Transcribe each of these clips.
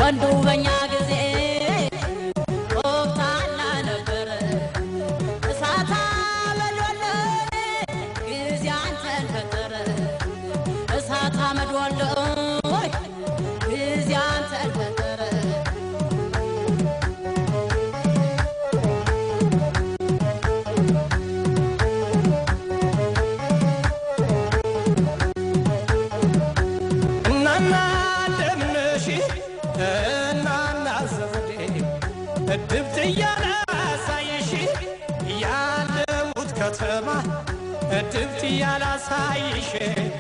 ወንዱ በኛ ጊዜ ወቅታና ነበረ እሳታ መድወለ ጊዜ አንተን ፈጠረ እሳታ መድወለ ጊዜ አንተን ፈጠረ እናና እንደምነሽ እናና ዘመዴ እድብት እያላሳይሽ ያለሙት ከተማ እድብት እያላሳይሽ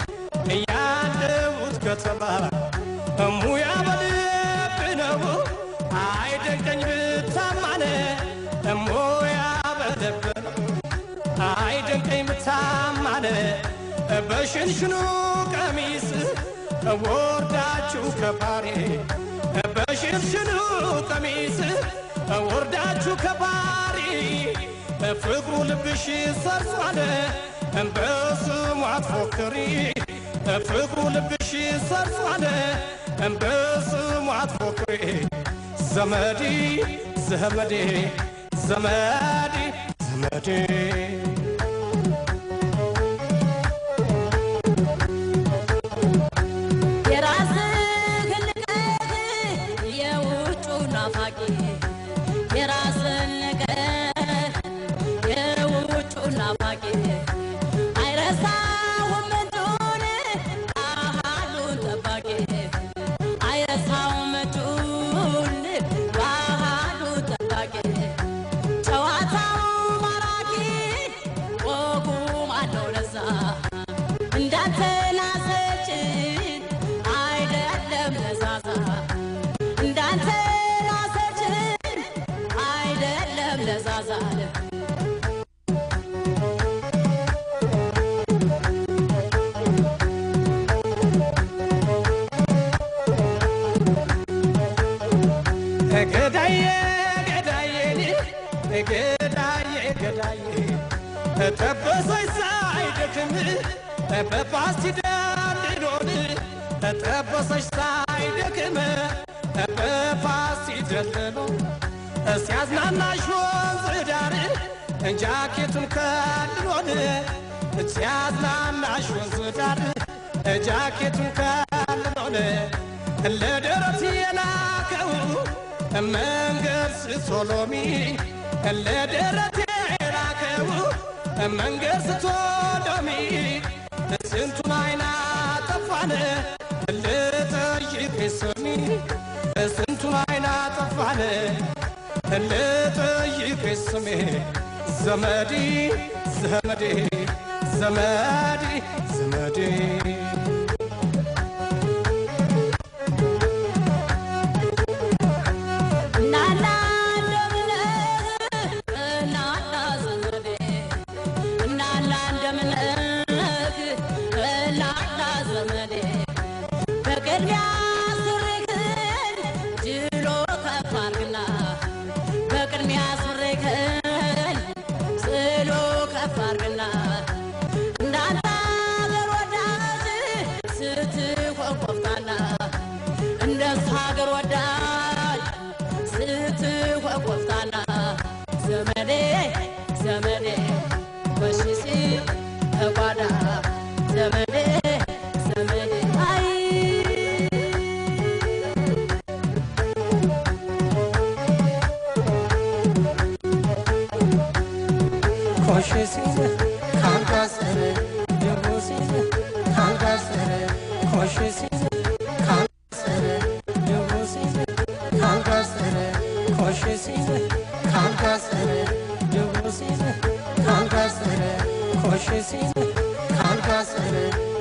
ያለሙት ከተማ ሙያ በልብ ነው አይደንቀኝ ብታማነ ሙያ በልብ ነው አይደንቀኝ ብታማነ በሽንሽኑ ቀሚስ ወርዳችሁ ከባሬ በሽንሽኑ ቀሚስ ወርዳችሁ ከባሪ ፍቅሩ ልብሽ ሰርጿል በስሙ አትፎክሪ ፍቅሩ ልብሽ ሰርጿል በስሙ አትፎክሪ ዘመዴ ዘመዴ ዘመዴ ዘመዴ የራስህን ንቀት የውጩ ናፋቂ የራስህን ንቀት የውጩ ናፋቂ አይረሳውም እጁን ባህሉን ጠባቂ አይረሳውም እጁን ባህሉን ጠባቂ ጨዋታው ማራኪ ወጉም አለው ለዛ እንዳንተናሰችን አይደለም ለዛዛ እንዳንተናሰችን አይደለም ለዛዛ ገዳዬ ገዳዬ ገዳዬ ገዳዬ ጠበሰኝ ሳይደክም በፓስቲ ደልሎን ጠበሰች ሳይደክም በፓስቲ ደልሎ ሲያዝናናሽ ወንዝ ዳር ጃኬቱን ከልሎን ሲያዝናናሽ ወንዝ ዳር ጃኬቱን ከልሎን ለደረት የላከው መንገድ ስቶሎሚ ለደረት የላከው መንገድ ስቶሎሚ ስንቱን አይና ጠፋን ልጠይቅ ስሚ ስንቱን አይና ጠፋን ልጠይቅ ስሜ ዘመዴ ዘመዴ ዘመዴ ዘመዴ እናና እንደምነህ እናና ዘመዴ እናና እንደምነህ እናና ዘመዴ በቅድሚያ ሱሪክን ጅሎ ከፍ አድርግና በቅድሚያ ሱሪክን ጽሎ ከፍ አድርግና እንዳንተ አገር ወዳጅ ስትሆን ቆፍጣና እንደሱ ሀገር ወዳጅ ስትሆን ቆፍጣና ዘመዴ ዘመዴ ወሽሲ ተጓዳ ዘመዴ ዘመዴ አይ ኮሽ ሲል ካንጋሰረ ደቦ ሲል ካንጋሰረ ኮሽ ሲል ካንጋሰረ ደቦ ሲል ካንጋሰረ ኮሽ ሲል ካንጋሰረ ደቦ ሲል ካንጋሰረ ኮሽ ሲል ካንጋሰረ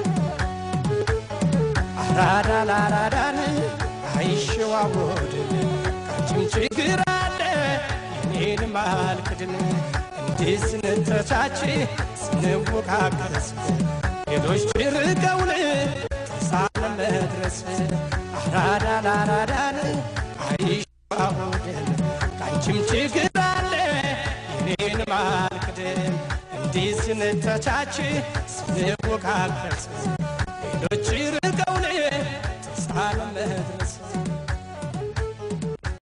አራዳ ላራዳን አይሸዋወድን ካንቺም ችግር አለ የኔንም አልክድን እንዲህ ስንተቻች ስንወቃቀስ ሌሎች ርቀውን ተሳለ መድረስ አራዳ ላራዳን አይሸዋወድን ካንቺም ችግር አለ የኔንም አልክድን እንዲህ ስንተቻች ስንወቃቀስ ሌሎች ርቀውን ተሳለ መድረስ